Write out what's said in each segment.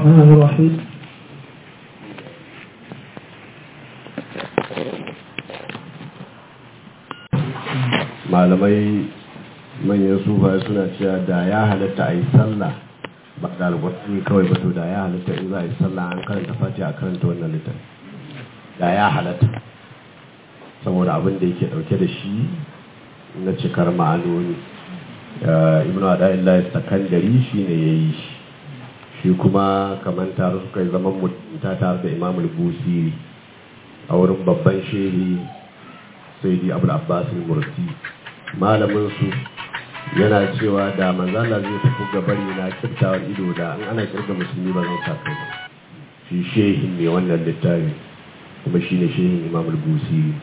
الرحمن الرحيم malamai manyan sufaye suna cewa da ya halatta a yi sallah ba da alƙwarfi kawai ba to da ya halatta in za a yi sallah an karanta fati a karanta wannan littafi da ya halatta saboda abin da yake dauke da shi na cikar ma'anoni ibn ada'illahi sakandari shi ne ya yi shi shi kuma kamar tare suka yi zaman mutunta tare da imamul busiri a wurin babban shehi sai di abu abbas mursi malamin su yana cewa da manzala zai tafi gabari na kiftawar ido da an ana kirga musulmi ba zan sa kai ba shi shehin ne wannan littafi kuma shi ne shehin imamul busiri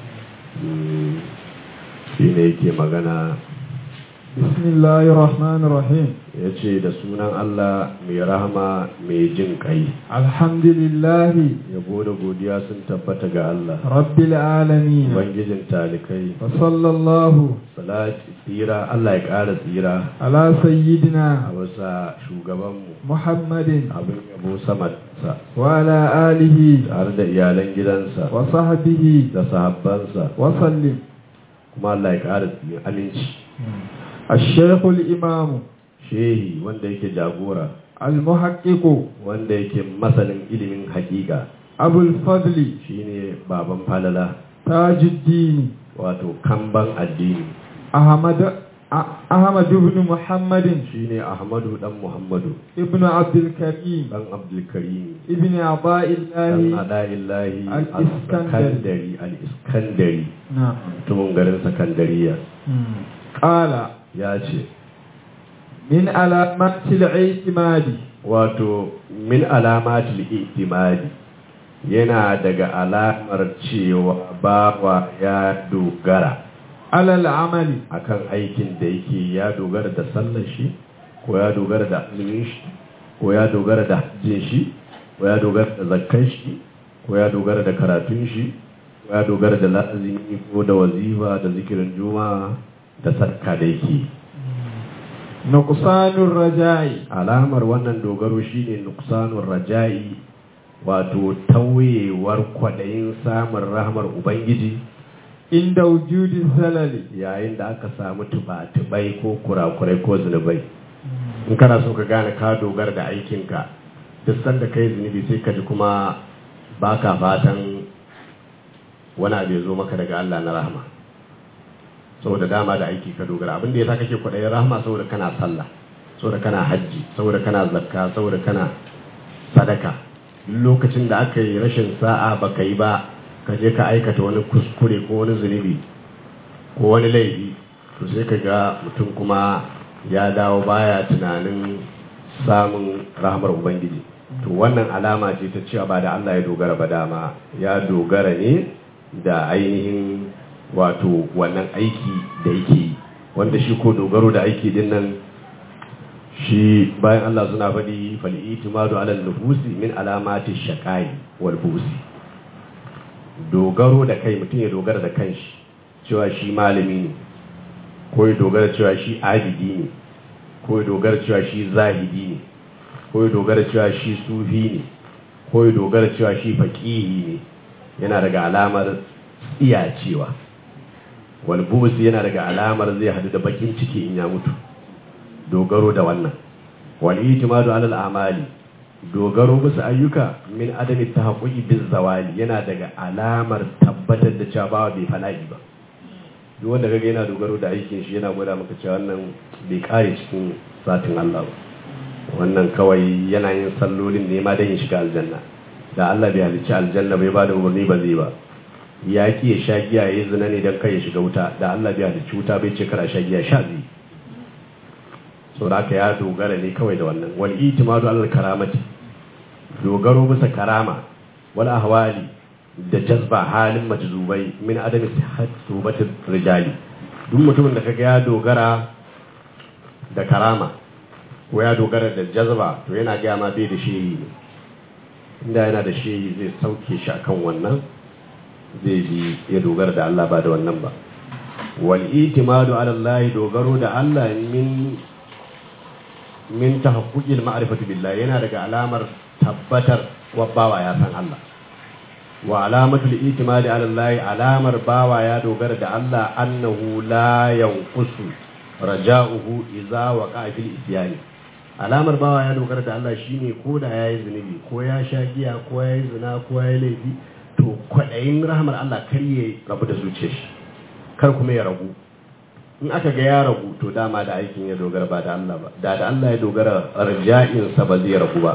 shi ne yake magana bismillahir rahmanir rahim ya ce da sunan Allah mai rahama mai jin kai alhamdulillahi yabo da godiya sun tabbata ga Allah rabbil alamin ubangijin talikai wa sallallahu salati tsira Allah ya ƙara tsira ala a sayyidina wasa shugabanmu muhammadin abin yabo sama sa wa ala alihi tare da iyalan gidansa wa sahbihi da sahabbansa wa sallim kuma Allah ya ƙara tsira aminci الشيخ الإمام shehi wanda yake jagora المحقق wanda yake masanin ilimin hakika أبو الفضل shine baban falala تاج الدين wato kamban addini أحمد أ- أحمد بن محمد shine ahmadu dan muhammadu ابن عبد الكريم dan abdulkarim ابن عطاء dan الله ada'illahi Al-Iskandari. al-iskandari al-iskandari نعم mutumin garin sakandariya قال ya ce من علامات الاعتماد wato min alamatul itimadi yana daga alamar cewa bawa ya dogara على العمل akan aikin da yake ya dogara da sallar shi ko ya dogara da azumin shi ko ya dogara da hajjin shi ko ya dogara da zakkan shi ko ya dogara da karatun shi ko ya dogara da lazimi ko da wazifa da zikirin juma'a da sadaka da yake نقصان الرجاء alamar wannan dogaro shine nuksanun raja'i wato tauyewar kwadayin samun rahmar ubangiji عند وجود الزلل yayin da aka samu tuba-tubai ko kurakurai ko zunubai in kana so ka gane ka dogara da aikinka duk sanda kai zunubi sai ka ji kuma ba ka fatan wani abu ya zo maka daga Allah na rahama saboda dama da aiki ka dogara abin da ya sa kake kwaɗayin rahama saboda kana sallah saboda kana hajji saboda kana zakka saboda kana sadaka lokacin da aka yi rashin sa'a baka yi ba ka je ka aikata wani kuskure ko wani zunubi ko wani laifi to sai ka ga mutum kuma ya dawo baya tunanin samun rahamar ubangiji to wannan alama ce ta cewa ba da Allah ya dogara ba dama ya dogara ne da ainihin wato wannan aiki da yake yi wanda shi ko dogaro da aiki din nan shi bayan Allah suna faɗi fal'itimadu alal nufusi min alamati shaqai wal busi dogaro da kai mutum ya dogara da kanshi cewa shi malami ne ko ya dogara cewa shi abidi ne ko ya dogara cewa shi zahidi ne ko ya dogara cewa shi sufi ne ko ya dogara cewa shi faƙihi ne yana daga alamar tsiyacewa walbusi yana daga alamar zai hadu da bakin ciki in ya mutu dogaro da wannan wal itimadu alal amali dogaro bisa ayyuka min adami tahaqquqi biz zawali yana daga alamar tabbatar da cewa bawa bai fana'i ba duk wanda kaga yana dogaro da aikin shi yana gwada maka cewa wannan bai kare cikin satin Allah ba wannan kawai yana yin sallolin ne ma dan ya shiga aljanna da Allah bai halicci aljanna bai bada umarni ba zai ba ya ki ya sha giya ya zina ne dan kai ya shiga wuta da Allah bai halicci wuta bai ce kara sha giya sha zai so da ya dogara ne kawai da wannan wal itimadu alal karamati dogaro bisa karama wal ahwali da jazba halin majzubai min adami sihhat subatir rijali duk mutumin da kaga ya dogara da karama ko ya dogara da jazba to yana ga ma bai da shehi ne inda yana da shehi zai sauke shi akan wannan zai bi ya dogara da Allah ba da wannan ba wal itimadu ala Allah dogaro da Allah min min tahaqquqil ma'rifati billahi yana daga alamar tabbatar wa bawa ya san Allah wa alamatul itimadi ala Allah alamar bawa ya dogara da Allah annahu la yanqusu raja'uhu idza waqa'a fil isyani alamar bawa ya dogara da Allah shine ko da yayi zunubi ko ya sha giya ko yayi zina ko yayi laifi to kwadayin rahmar Allah kar ya rabu da zuciyar shi kar kuma ya ragu in aka ga ya ragu to dama da aikin ya dogara ba da Allah ba da da Allah ya dogara raja'in sa ba zai ragu ba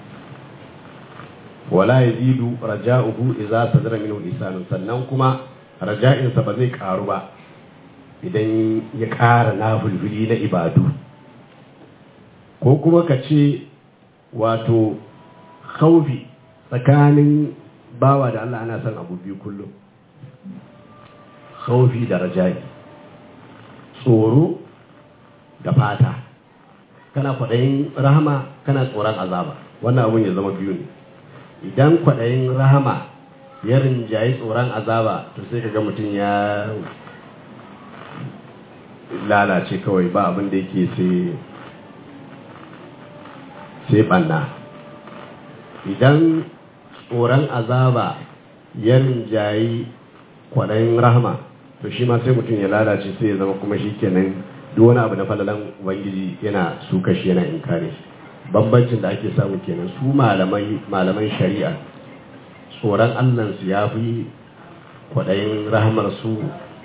wala yazidu raja'uhu idza sadara minhu lisanun sannan kuma raja'in sa ba zai karu ba idan ya ƙara nafulfuli na ibadu ko kuma ka ce wato khaufi tsakanin bawa da Allah ana son abu biyu kullum khaufi da raja'i tsoro da fata kana kwaɗayin rahama kana tsoron azaba wannan abun ya zama biyu ne idan kwaɗayin rahama ya rinjayi tsoron azaba to sai ka ga mutum ya lalace kawai ba abin da yake sai sai ɓanna idan tsoron azaba ya rinjayi kwaɗayin rahama to shi ma sai mutum ya lalace sai ya zama kuma shi kenan duk wani abu na falalan ubangiji yana suka shi yana inkare bambancin da ake samu kenan su malaman shari'a tsoron allansu ya fi kwaɗayin rahamar su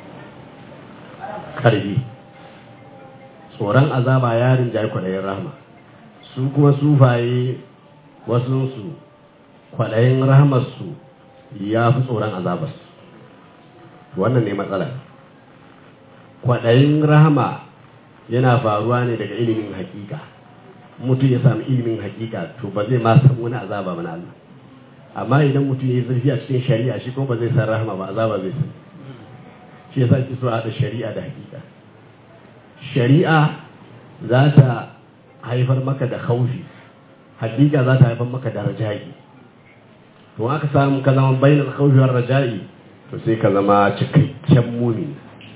karfi tsoron azaba ya rinjaye kwaɗayin rahama su kuma sufaye wasunsu kwaɗayin rahamarsu ya fi tsoron azabarsu wannan ne matsala kwaɗayin rahama yana faruwa ne daga ilimin hakika mutum ya sami ilimin hakika to ba zai ma san wani azaba ba na Allah amma idan mutum ya yi zurfi a cikin shari'a shi kuma ba zai san rahama ba azaba zai san shi yasa ki so haɗa shari'a da hakika shari'a za ta haifar maka da haufi hakika za ta haifar maka da raja'i to aka samu ka zama bainal khawfi war raja'i to sai ka zama cikakken mumini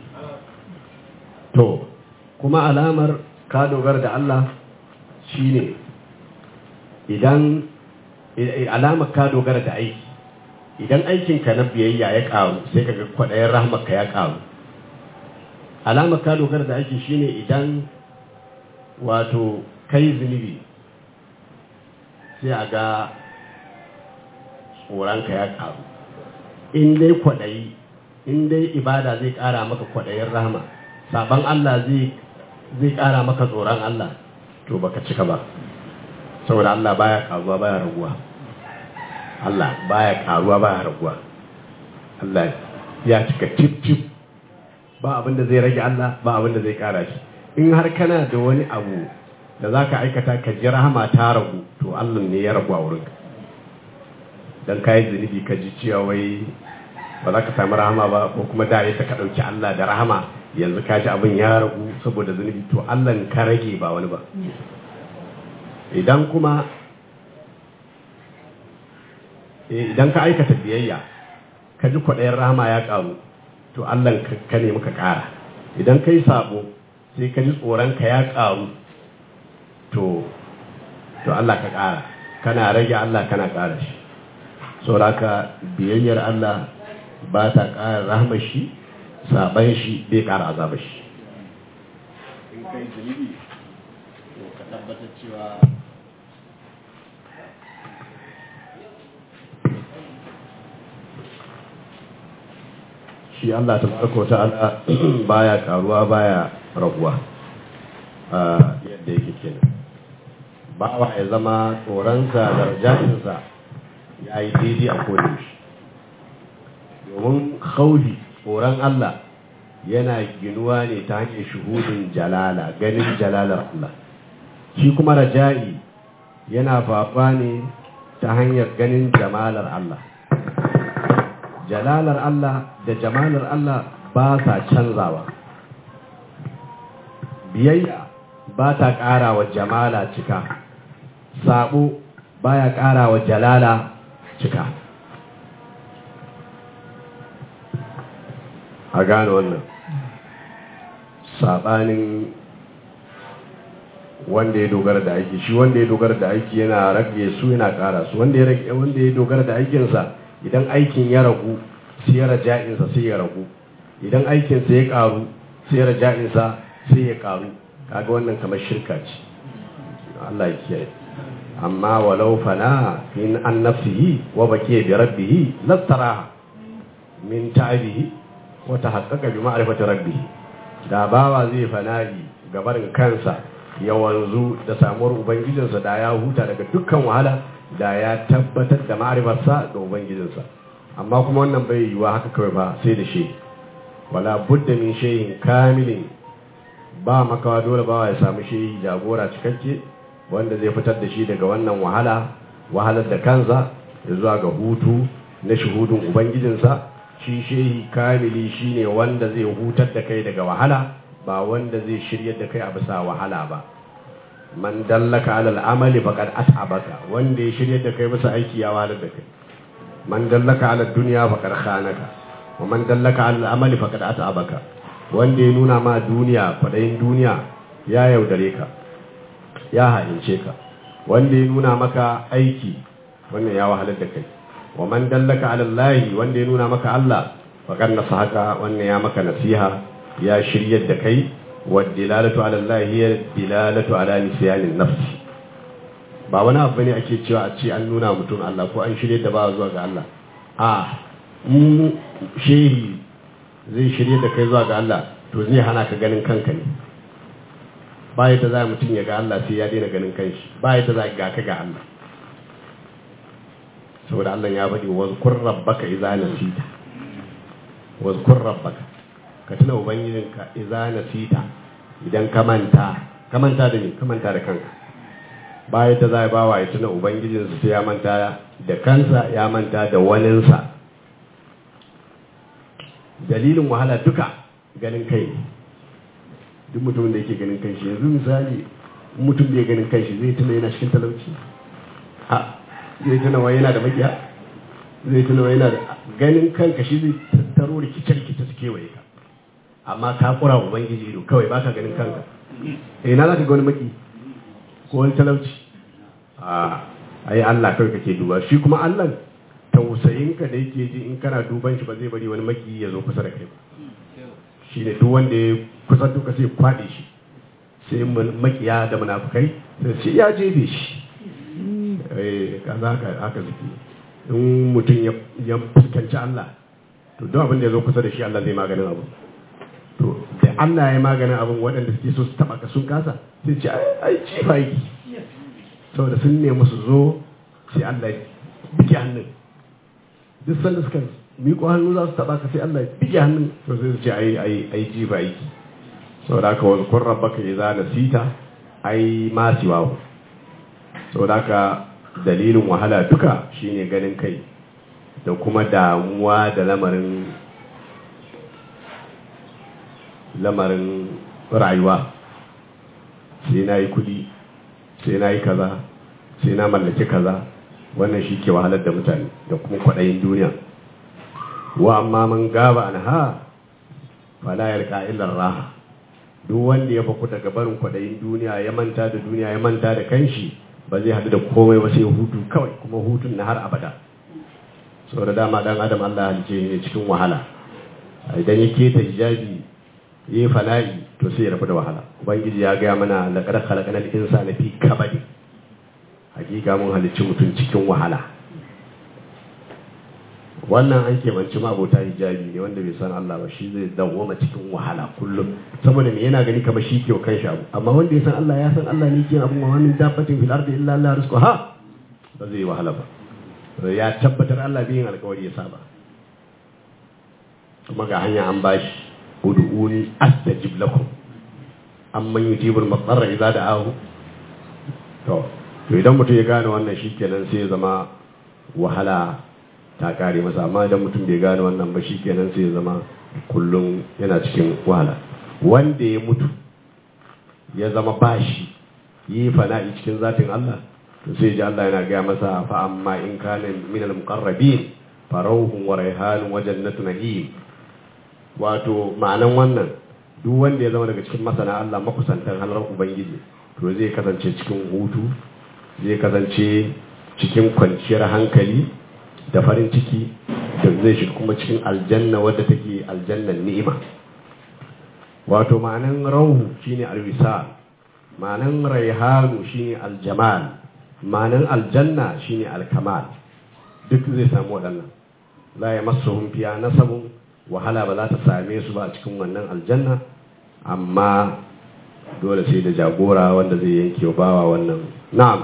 to kuma alamar ka dogara da Allah shine idan alamar ka dogara da aiki idan aikinka na biyayya ya karu sai ka ga kwaɗayen rahmarka ya karu alamar ka dogara da aiki shine idan wato kai zunubi sai a ga tsoronka ya karu in dai kwaɗayi in dai ibada zai ƙara maka kwaɗayin rahama saban Allah zai ƙara maka tsoron Allah to baka cika ba saboda Allah baya karuwa baya raguwa Allah baya karuwa baya raguwa Allah ya cika tip tip ba abin da zai rage Allah ba abin da zai ƙara shi in har kana da wani abu da za ka aikata ka ji rahama ta ragu to Allah ne ya ragu a wurinka don ka yi zunubi ka ji cewa wai ba za ka sami rahama ba ko kuma da ya ka ɗauki Allah da rahama yanzu ka ji abin ya ragu saboda zunubi to Allah ka rage ba wani ba idan kuma idan ka aikata biyayya ka ji kwaɗayin rahama ya ƙaru to Allah ka ne muka ƙara idan ka yi sabo sai ka ji tsoronka ya ƙaru to to Allah ka ƙara kana rage Allah kana ƙara shi sauraka biyayyar Allah ba ta ƙara rahmar shi saban shi bai ƙara azabar shi in kai zunubi to ka tabbatar cewa shi Allah ta barko ta'ala baya karuwa baya raguwa yadda yake kenan bawa ya zama tsoronsa da raja'insa ya yi daidai a kodayaushe domin khaufi tsoron Allah yana ginuwa ne ta hanyar shuhudin jalala ganin jalalar Allah shi kuma raja'i yana fafa ne ta hanyar ganin jamalar Allah jalalar Allah da jamalar Allah ba sa canzawa biyayya ba ta ƙara wa jamala cika sabo baya ƙara wa jalala cika a gane wannan saɓanin wanda ya dogara da aiki shi wanda ya dogara da aiki yana rage su yana ƙara su wanda ya rage wanda ya dogara da aikinsa idan aikin ya ragu sai ya raja'insa sai ya ragu idan aikinsa ya ƙaru sai ya raja'insa sai ya ƙaru kaga wannan kamar shirka ce Allah ya kiyaye amma walau fana in an nafsihi wa bakiya bi rabbihi lastaraha min ta'abihi wa tahaqqaqa bi ma'rifati rabbih da bawa zai fana'i gabarin kansa ya wanzu da samuwar ubangijinsa da ya huta daga dukkan wahala da ya tabbatar da ma'rifarsa da ubangijinsa amma kuma wannan bai yiwa haka kawai ba sai da shi wala budda min shay'in kamilin ba makawa dole bawa ya samu shi jagora cikakke wanda zai fitar da shi daga wannan wahala wahalar da kansa da zuwa ga hutu na shuhudin ubangijinsa shi shehi kamili shine wanda zai hutar da kai daga wahala ba wanda zai shiryar da kai a bisa wahala ba man dallaka alal amali faqad at'abaka wanda ya shiryar da kai bisa aiki ya wahalar da kai man dallaka ala dunya faqad khanaka wa man dallaka alal amali faqad at'abaka wanda ya nuna ma duniya kwadayin duniya ya yaudare ka ya haince ka wanda ya nuna maka aiki wannan ya wahalar da kai wa man dallaka ala Allah wanda ya nuna maka Allah faqad nasahaka wannan ya maka nasiha ya shiryar da kai wa dilalatu ala Allah hiya dilalatu ala nisyanin nafsi ba wani abu ne ake cewa a ce an nuna mutum Allah ko an shirye da ba zuwa ga Allah a mu shehi zai shirye da kai zuwa ga Allah to zai hana ka ganin kanka ne ba yadda za mutum ya ga Allah sai ya daina ganin kanshi ba yadda za ga ka ga Allah saboda Allah ya faɗi wazkur rabbaka idza nasita wazkur rabbaka ka tuna ubangijinka idza nasita idan ka manta ka manta da ni ka manta da kanka ba yadda za ba wa ya tuna ubangijinsa sai ya manta da kansa ya manta da waninsa dalilin wahala duka ganin kai ne duk mutumin da yake ganin kanshi yanzu misali mutum da ya ganin kanshi zai tuna yana cikin talauci a zai tuna wa yana da makiya zai tuna wa yana da ganin kanka shi zai tattaro rikice rikice su kewaye ka amma ka kura ubangiji ido kawai baka ganin kanka eh na zaka ga wani maki ko wani talauci a ai Allah kawai kake duba shi kuma Allah tausayin ka da yake ji in kana duban shi ba zai bari wani maki ya zo kusa da kai ba shi ne duk wanda ya kusa duka sai kwaɗe shi sai makiya da munafukai sai ce ya jefe shi kaza haka zuki in mutum ya fuskanci Allah to duk abin da ya zo kusa da shi Allah zai maganin abu to da Allah ya maganin abin waɗanda suke so su taɓa ka sun kasa sai ce ai cifa yi saboda sun nemi su zo sai Allah ya bige hannun duk sanda suka miƙo hannu za su taɓa ka sai Allah ya bige hannun to sai su ce ai ai ai jifa yake saboda haka wa kun rabbaka idza nasita ai ma siwahu saboda haka dalilin wahala duka shine ganin kai da kuma damuwa da lamarin lamarin rayuwa sai na yi kudi sai na yi kaza sai na mallaki kaza wannan shi ke wahalar da mutane da kuma kwaɗayin duniya wa amma man gaba an ha fala yarka illar raha duk wanda ya faku daga barin kwaɗayin duniya ya manta da duniya ya manta da kanshi ba zai haɗu da komai ba sai hutu kawai kuma hutun na har abada saboda dama dan adam Allah halice ne cikin wahala idan ya keta hijabi yi fala'i to sai ya rabu da wahala ubangiji ya gaya mana laqad khalaqnal insana fi kabadi hakika mun halicci mutum cikin wahala wannan an keɓanci abota hijabi ne wanda bai san Allah ba shi zai dawwama cikin wahala kullum saboda me yana gani kamar shi ke kan shi abu amma wanda ya san Allah ya san Allah ne ke abu ma min dafatin fil ardi illa Allah rizquha ba zai wahala ba ya tabbatar Allah bai yin alƙawari ya saba kuma ga hanya an bashi ud'uni astajib lakum amman yujibul mudarra idza da'ahu to to idan mutum ya gane wannan shikenan sai ya zama wahala ta kare masa amma idan mutum bai gane wannan ba shikenan sai ya zama kullum yana cikin wahala wanda ya mutu ya zama bashi yi fana'i cikin zatin Allah to sai ji Allah yana gaya masa fa amma in kana min al-muqarrabin farauhun wa raihanun wa jannatu na'im wato ma'anan wannan duk wanda ya zama daga cikin masana Allah makusantan halar ubangiji to to zai kasance cikin hutu zai kasance cikin kwanciyar hankali da farin ciki da zai shiga kuma cikin aljanna wadda take aljannan ni'ima wato ma'anan rauhu shine alwisal ma'anan raihanu shine aljamal ma'anan aljanna shine alkamal duk zai samu waɗannan la ya masu fiya nasabun wahala ba za ta same su ba a cikin wannan aljanna amma dole sai da jagora wanda zai yanke wa bawa wannan na'am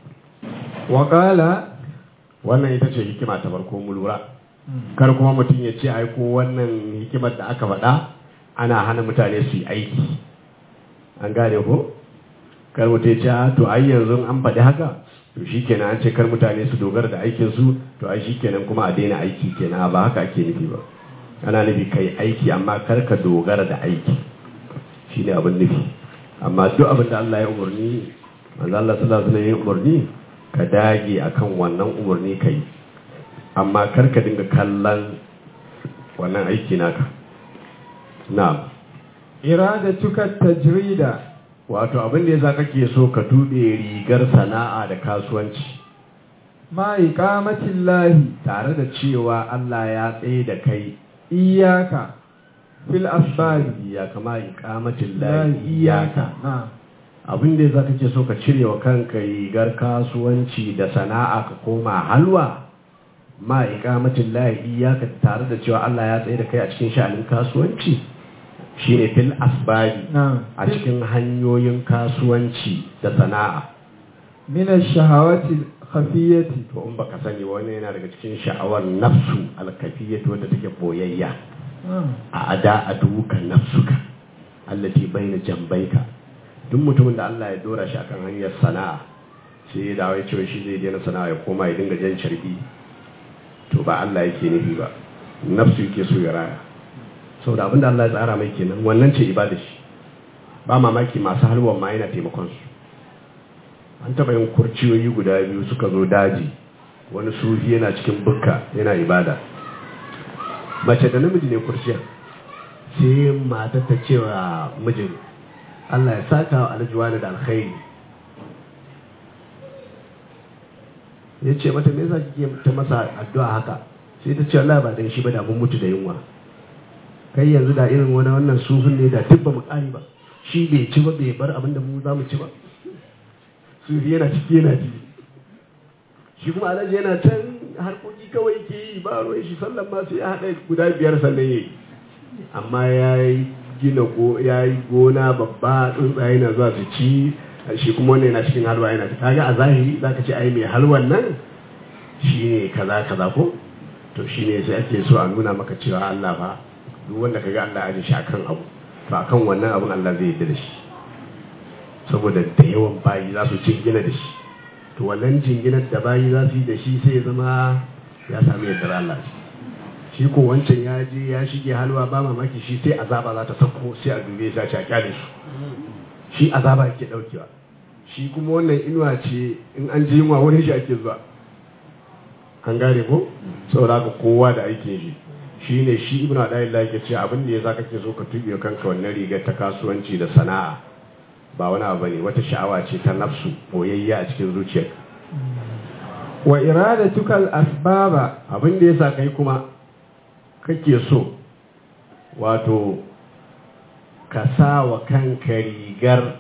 وقال wannan ita ce hikima ta farko mu lura kar kuma mutum ya ce ai ko wannan hikimar da aka faɗa ana hana mutane su yi aiki an gane ko kar mutum ya ce "Ah, to ai yanzu an faɗi haka to shikenan an ce kar mutane su dogara da aikin su to ai shikenan kuma a daina aiki kenan ba haka ake nufi ba ana nufi kai aiki amma kar ka dogara da aiki shine abin nufi amma duk abin da Allah ya umarni manzo Allah sallallahu alaihi wasallam ya umarni ka dage akan wannan umarni kai amma kar ka dinga kallon wannan aiki naka na'am إرادتك التجريد wato abin da yasa kake so ka tuɓe rigar sana'a da kasuwanci مع إقامة الله tare da cewa Allah ya tsaye da kai إياك في الأسباب ya kama iqamatin لا lahi iyaka نعم abin da yasa kake so ka cire wa kanka rigar kasuwanci da sana'a ka koma halwa ma iqamatin lahi iyaka tare da cewa Allah ya tsaye da kai a cikin sha'anin kasuwanci shine fil asbabi نعم a cikin hanyoyin kasuwanci da sana'a من الشهوات الخفية to in baka sani wani yana daga cikin sha'awar nafsu alkafiyatu wadda take boyayya نعم a ada a duka nafsuka allati baina jambaika duk mutumin da Allah ya dora shi akan hanyar sana'a sai ya dawo ya ce shi zai daina sana'a ya koma ya dinga jan sharbi to ba Allah yake nufi ba nafsu yake so ya raya saboda abinda Allah ya tsara mai kenan wannan ce ibada shi ba mamaki masu halwan ma yana taimakon su an taɓa yin kurciyoyi guda biyu suka zo daji wani sufi yana cikin bukka yana ibada mace da namiji ne kurciya sai mata ta cewa mijin Allah ya saka wa aljuwa da alkhairi ya ce mata me yasa kike ta masa addu'a haka sai ta ce Allah ba dan shi ba da mun mutu da yunwa kai yanzu da irin wani wannan sufin ne da tibba mu kari ba shi bai ci ba bai bar abin da mu za mu ci ba sufi yana ciki yana ji shi kuma alhaji yana can harkoki kawai ke yi ba ruwan shi sallan ma sai ya haɗa guda biyar sannan ya yi amma ya yi gina ko ya yi gona babba tsuntsaye na zuwa su ci shi kuma wannan yana cikin halwa yana ta kaga a zahiri za ka ce ai mai halwan nan shi ne kaza kaza ko to shi ne sai ake so a nuna maka cewa Allah fa duk wanda kaga Allah ya ji shi akan abu to akan wannan abun Allah zai yarda da shi saboda da yawan bayi za su jingina da shi to wannan jinginar da bayi za su yi da shi sai ya zama ya sami yardar Allah shi ko wancan ya je ya shige halwa ba mamaki shi sai azaba za ta sauko sai a dube shi a ci a kyale su shi azaba yake daukewa shi kuma wannan inuwa ce in an ji yunwa wurin shi ake zuwa an gane ko saboda haka kowa da aikin shi shi ne shi ibn adayillah yake ce abin da ya za kake so ka tuɓe kanka wannan rigar ta kasuwanci da sana'a ba wani abu ne wata sha'awa ce ta nafsu boyayya a cikin zuciyar wa iradatuka al-asbaba abin da yasa kai kuma kake so wato ka sa wa kanka rigar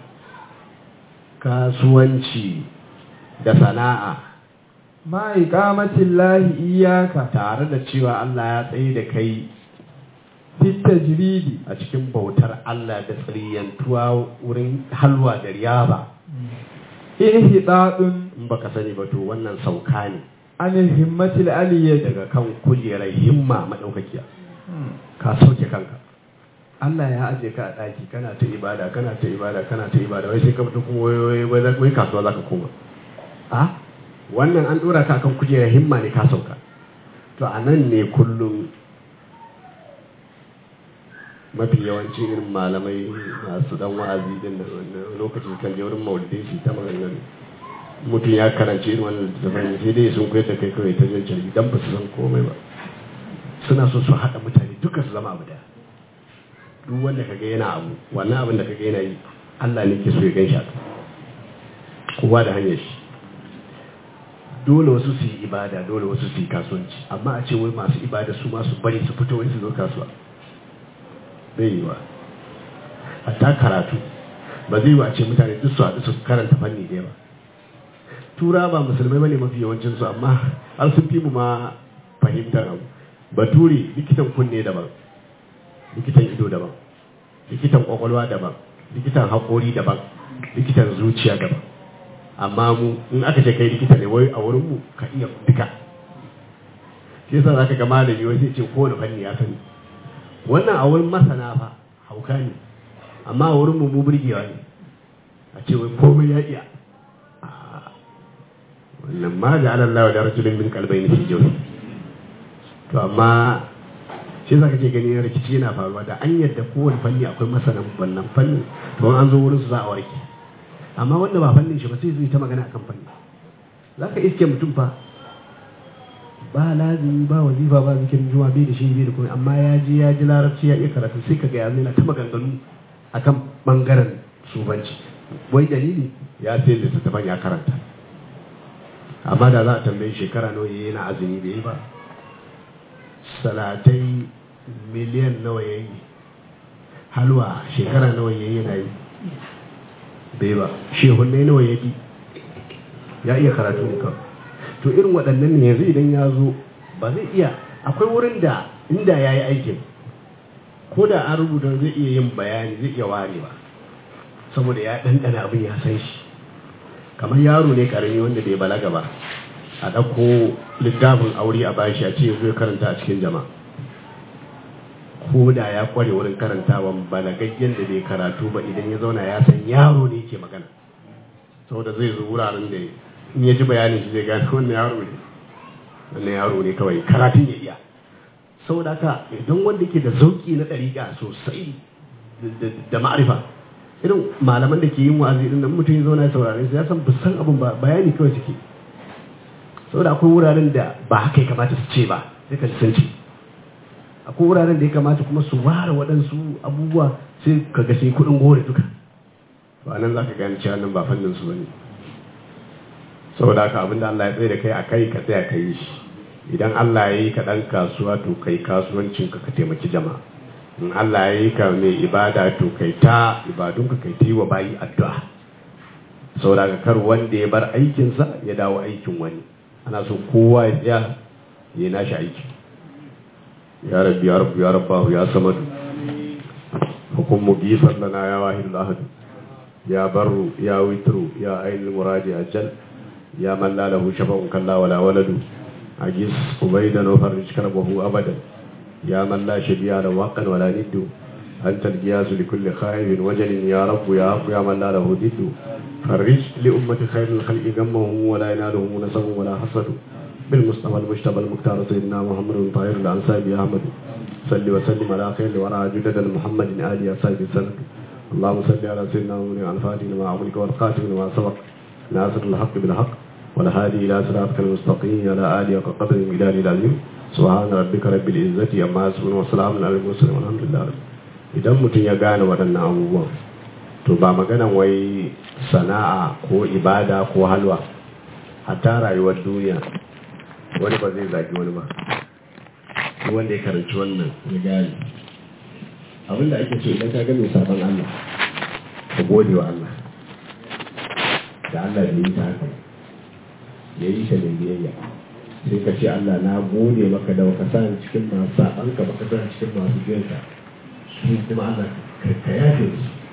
kasuwanci da sana'a ma iqamatin lahi iyaka tare da cewa Allah ya tsaye da kai fit tajridi a cikin bautar Allah da tsiriyantuwa wurin halwa da riyaba inhidadun in baka sani ba to wannan sauka ne an himmatil aliyyah daga kan kujerar himma madaukakiya ka sauke kanka Allah ya aje ka a daki kana ta ibada kana ta ibada kana ta ibada wai sai ka fito kuma wai wai wai kasuwa zaka koma a wannan an dora ka kan kujerar himma ne ka sauka to a nan ne kullum mafi yawanci irin malamai masu dan wa'azi din da wannan lokacin kan je wurin maulidai su ta maganganu mutum ya karanci irin wannan littattafan sai dai sun koyar da kai kawai ta jan carbi dan ba su san komai ba suna so su haɗa mutane duka su zama abu daya duk wanda kaga yana abu wannan abin da kaga yana yi Allah ne ke so ya gan shi haka kowa da hanyar shi dole wasu su yi ibada dole wasu su yi kasuwanci amma a ce wai masu ibada su masu bari su fito wai su zo kasuwa bai yi wa hatta karatu ba zai wa ce mutane duk su haɗu su karanta fanni ɗaya ba tura ba musulmai bane mafi yawancin su amma har sun fi mu ma fahimtar abu bature likitan kunne daban likitan ido daban likitan kwakwalwa daban likitan haƙori daban likitan zuciya daban amma mu in aka ce kai likita ne wai a wurin mu ka iya duka shi yasa zaka ga malami wai sai ce kowane fanni ya sani wannan a wurin masana fa hauka ne amma a wurin mu mu burgewa ne a ce wai komai ya iya wannan ma da Allah da rajulun min qalbayni fi jawfi to amma shi zaka ce gani rikici yana faruwa da an yadda kowane fanni akwai masanan wannan fanni to an zo wurin su za a warke amma wanda ba fannin shi ba sai zai ta magana akan fanni zaka iske mutum fa ba lazimi ba wazifa ba zikirin juma'a bai da shi bai da komai amma ya je ya ji larabci ya iya karatu sai kaga ya yana ta maganganu akan bangaren subanci wai dalili ya sai littattafan ya karanta amma da za a tambayi shekara nawa yana azumi bai yi ba salatai miliyan nawa ya yi halwa shekara nawa ya yi yana yi bai ba shehunai nawa ya yi ya iya karatu ne kawai to irin waɗannan ne yanzu idan ya zo ba zai iya akwai wurin da inda ya yi aikin ko da an rubuta zai iya yin bayani zai iya warewa saboda ya ɗanɗana abin ya san shi kamar yaro ne ƙarami wanda bai balaga ba a ɗauko littafin aure a bashi a ce zai karanta a cikin jama'a ko da ya kware wurin karantawan balagaggen da bai karatu ba idan ya zauna ya san yaro ne ke magana saboda zai zo wuraren da in ya ji bayanin shi zai gane wannan yaro ne wannan yaro ne kawai karatun ya iya saboda haka idan wanda yake da zauki na ɗariƙa sosai da ma'arifa irin malaman da ke yin wa'azi din nan mutum ya zauna ya saurare su ya san bisan abin ba bayani kawai suke saboda akwai wuraren da ba haka ya kamata su ce ba sai ka sun ce akwai wuraren da ya kamata kuma su ware waɗansu abubuwa sai ka ga sai kuɗin gore duka ba nan za ka gane cewa nan ba fannin su bane saboda haka abin da Allah ya tsaye da kai a kai ka tsaya ka yi shi idan Allah ya yi ka ɗan kasuwa to kai kasuwancin ka ka taimaki jama'a in Allah ya yi ka mai ibada to kai ta ibadunka kai ta yi wa bayi addu'a saboda ka kar wanda ya bar aikinsa ya dawo aikin wani ana so kowa ya tsaya ya nashi aiki ya rabbi ya rabbi ya rabbahu ya samadu hukum mugisar lana ya wahidul ahad ya barru ya witru ya ainul muradi ajal ya man la lahu shafa'un kalla wala waladu ajis ubaidan wa farij karbahu abadan يا من لا شبيه له حقا ولا ند أنت الجياز لكل خائف وجل يا رب يا رب يا من لا له ضد فرج لأمة خير الخلق غمهم ولا ينالهم نسب ولا حسد بالمصطفى المجتبى المختار سيدنا محمد طاهر الأنساب يا أحمد صل وسلم على خير ورع جدد محمد آل يا سيد السلام اللهم صل على سيدنا محمد الفاتح لما عملك والقاتل لما سبق ناصر الحق بالحق والهادي إلى صراطك المستقيم على آله وقدر الجلال العظيم سبحان ربك رب العزة عما يصفون وسلام على المرسلين والحمد لله idan mutum ya gane waɗannan abubuwan to ba maganan wai sana'a ko ibada ko halwa hatta rayuwar duniya wani ba zai zagi wani ba wanda ya karanci wannan ya gane abinda ake so idan ka ga mai sabon Allah ka gode wa Allah da Allah ya yi ta haka ya yi ta mai biyayya sai ka ce Allah na gode maka da ka sa cikin masu saɓanka baka sa cikin masu biyanka su kuma Allah ka yafe su